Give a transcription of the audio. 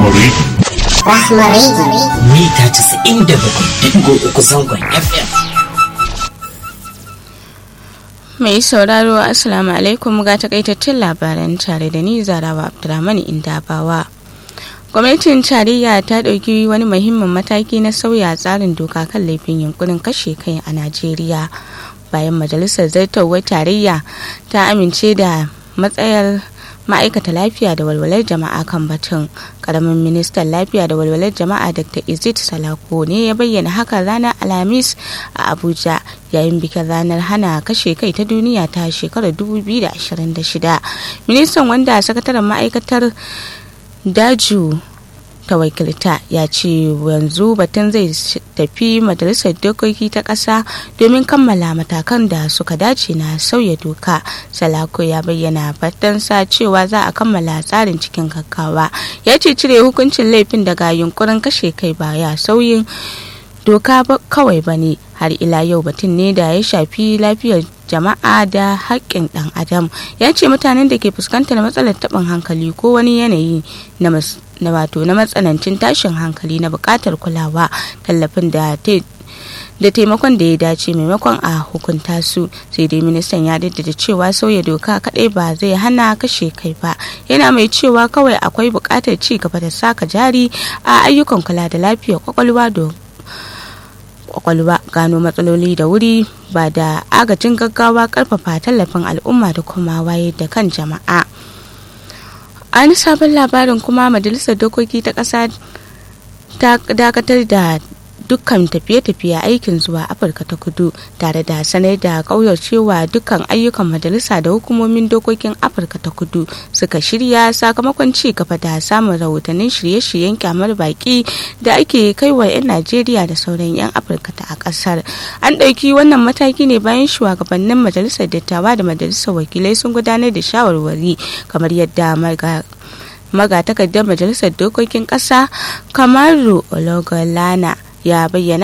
Rahmari. Rahmari. Mita 97.3 zangon FM. Mai sauraro Assalamu alaikum ga takaitattun labaran tare da ni Zarawa Abdulrahman Indabawa. Gwamnatin tarayya ta ɗauki wani muhimmin mataki na sauya tsarin doka kan laifin yunkurin kashe kai a Najeriya. Bayan majalisar zartarwar tarayya ta amince da matsayar ma'aikata lafiya da walwalar jama'a kan batun karamin ministan lafiya da walwalar jama'a dr izit salako ne ya bayyana haka ranar alhamis a abuja yayin bikin ranar hana kashe kai ta duniya ta shekarar 2026 ministan wanda sakataren ma'aikatar daju ta wakilta ya ce yanzu batun zai tafi majalisar dokoki ta ƙasa domin kammala matakan da suka dace na sauya doka salako ya bayyana fatansa cewa za a kammala tsarin cikin gaggawa ya ce cire hukuncin laifin daga yunkurin kashe kai baya sauyin doka kawai ba ne har ila yau batun ne da ya shafi lafiyar jama'a da haƙƙin ɗan adam ya ce mutanen da ke fuskantar matsalar taɓin hankali ko wani yanayi na na wato na matsanancin tashin hankali na buƙatar kulawa tallafin da da taimakon da ya dace maimakon a hukunta su sai dai ministan ya daddada cewa sauya doka kadai ba zai hana kashe kai ba yana mai cewa kawai akwai buƙatar ci gaba da saka jari a ayyukan kula da lafiyar kwakwalwa don kwakwalwa gano matsaloli da wuri ba da agajin gaggawa karfafa tallafin al'umma da kuma wayar da kan jama'a a wani sabon labarin kuma majalisar dokoki ta ƙasa ta dakatar da dukkan tafiye-tafiye aikin zuwa afirka ta kudu tare da sanar da cewa dukkan ayyukan majalisa da hukumomin dokokin afirka ta kudu suka shirya sakamakon ci gaba da samun rahotannin shirye-shiryen kyamar baki da ake kai wa 'yan najeriya da sauran 'yan afirka ta a kasar an ɗauki wannan mataki ne bayan shugabannin majalisar dattawa da majalisar wakilai sun gudanar da shawarwari kamar yadda magatakardar majalisar dokokin ƙasa kamaru ologolana ya bayyana